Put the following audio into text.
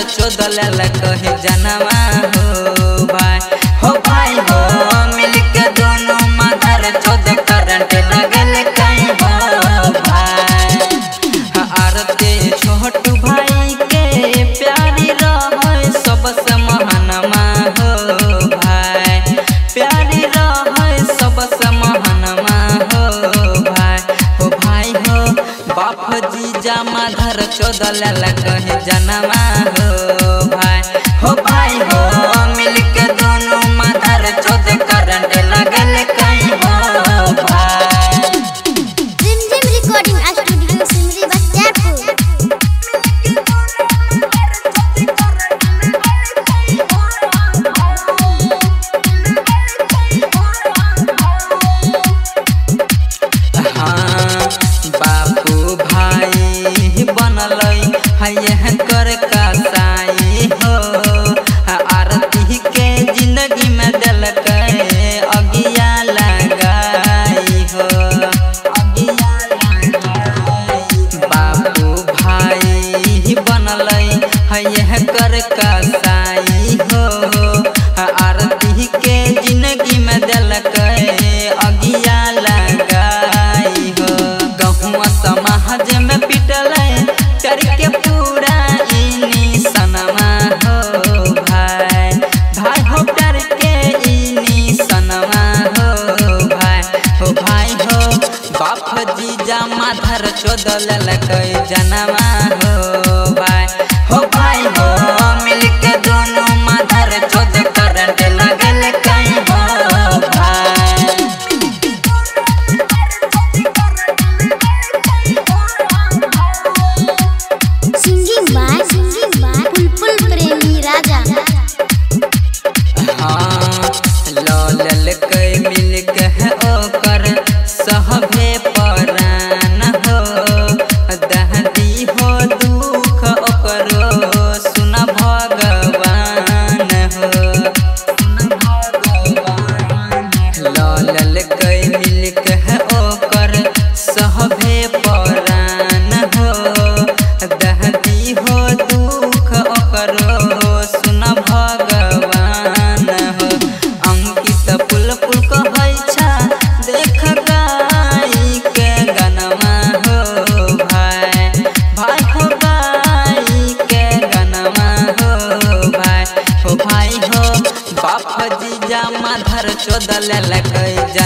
चोदल कहे जनवा हो भाई हो भाई हो मिलके दोनों मदर चोद करंट लगल कहीं हो भाई आरते छोट भाई के प्यारी रह सबसे महानमा हो भाई प्यारी रह सबसे महानमा हो भाई हो भाई हो बाप जीजा माधर चोदल कहे जनवा हो भाई हो भाई हो मिलके दोनों माधर चोद करंट लगल कहीं हो भाई जिम जिम रिकॉर्डिंग स्टूडियो सिमरी बख्तियारपुर हाँ, बापू भाई बनल है कर कसाई हो आरती के जिंदगी में दिल अगिया लगाई हो अगिया लगाई बापू भाई बनल है कर कसाई हो आरती के जिंदगी में दिल अगिया लगाई हो गहुआ समाज में पिटल चर के पूरा इनी सनमा हो भाई भाई हो डर के इनी सनमा हो भाई हो भाई हो बाप जीजा माधर चोदल जनवा हो भाई हो भाई हो मिलके दोनों माधर चोद करंट लगल कहीं हो भाई singing by singing by Bulbul Premi Raja हाँ लल के मिल के ओकर सहबे परान हो दहदी हो दुख ओकरो सुन भगवान हो लल के मिल के ओकर सहबे परान हो दहदी हो दुख ओकरो सुन भगवान हो अंकित पुल पुल कहै छा देख गाई के गनमा हो भाई भाई हो गाई के गनमा हो भाई हो भाई हो बाप जीजा माधर चोदल लकै